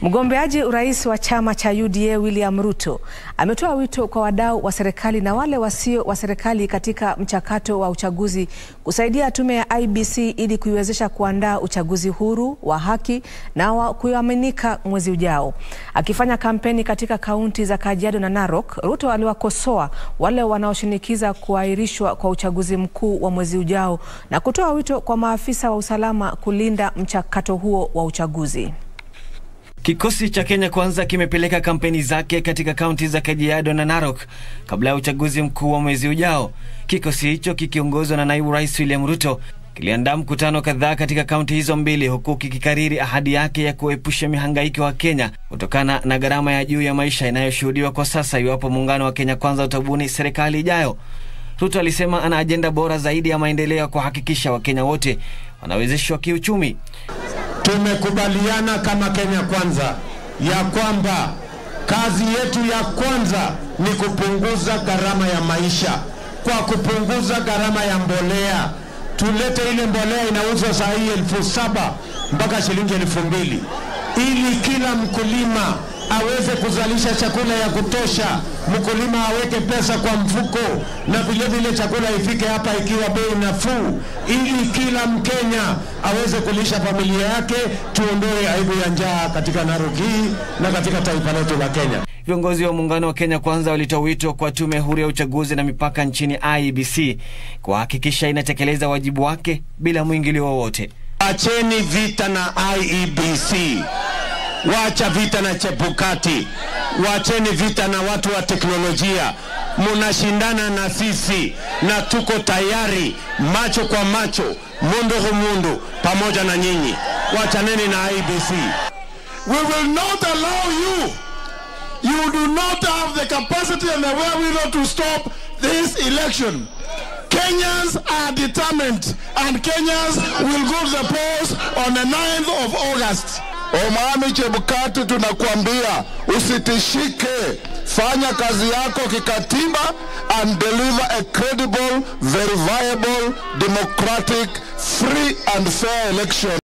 Mgombeaji urais wa chama cha UDA William Ruto ametoa wito kwa wadau wa serikali na wale wasio wa serikali katika mchakato wa uchaguzi kusaidia tume ya IEBC ili kuiwezesha kuandaa uchaguzi huru, wa haki na wa kuaminika mwezi ujao. Akifanya kampeni katika kaunti za Kajiado na Narok, Ruto aliwakosoa wale wanaoshinikiza kuahirishwa kwa uchaguzi mkuu wa mwezi ujao na kutoa wito kwa maafisa wa usalama kulinda mchakato huo wa uchaguzi. Kikosi cha Kenya Kwanza kimepeleka kampeni zake katika kaunti za Kajiado na Narok kabla ya uchaguzi mkuu wa mwezi ujao. Kikosi hicho kikiongozwa na naibu rais William Ruto kiliandaa mkutano kadhaa katika kaunti hizo mbili, huku kikikariri ahadi yake ya kuepusha mihangaiko wa Kenya kutokana na gharama ya juu ya maisha inayoshuhudiwa kwa sasa iwapo muungano wa Kenya Kwanza utabuni serikali ijayo. Ruto alisema ana ajenda bora zaidi ya maendeleo ya kuhakikisha Wakenya wote wanawezeshwa kiuchumi. Tumekubaliana kama Kenya Kwanza ya kwamba kazi yetu ya kwanza ni kupunguza gharama ya maisha kwa kupunguza gharama ya mbolea. Tulete ile mbolea inauzwa saa hii elfu saba mpaka shilingi elfu mbili ili kila mkulima aweze kuzalisha chakula ya kutosha, mkulima aweke pesa kwa mfuko, na vile vile chakula ifike hapa ikiwa bei nafuu, ili kila Mkenya aweze kulisha familia yake. Tuondoe aibu ya njaa katika Narok hii na katika taifa letu la Kenya. Viongozi wa muungano wa Kenya Kwanza walitoa wito kwa tume huru ya uchaguzi na mipaka nchini IEBC kuhakikisha inatekeleza wajibu wake bila mwingilio wowote. Acheni vita na IEBC. Wacha vita na Chebukati, wacheni vita na watu wa teknolojia. Munashindana na sisi na tuko tayari, macho kwa macho, mundu humundu, pamoja na nyinyi. Wachaneni na IEBC. We will not allow you. You do not have the capacity and the wherewithal to stop this election. Kenyans are determined and Kenyans will go to the polls on the 9th of August. Omami Chebukati, tunakuambia usitishike, fanya kazi yako kikatiba and deliver a credible, verifiable, democratic, free and fair election.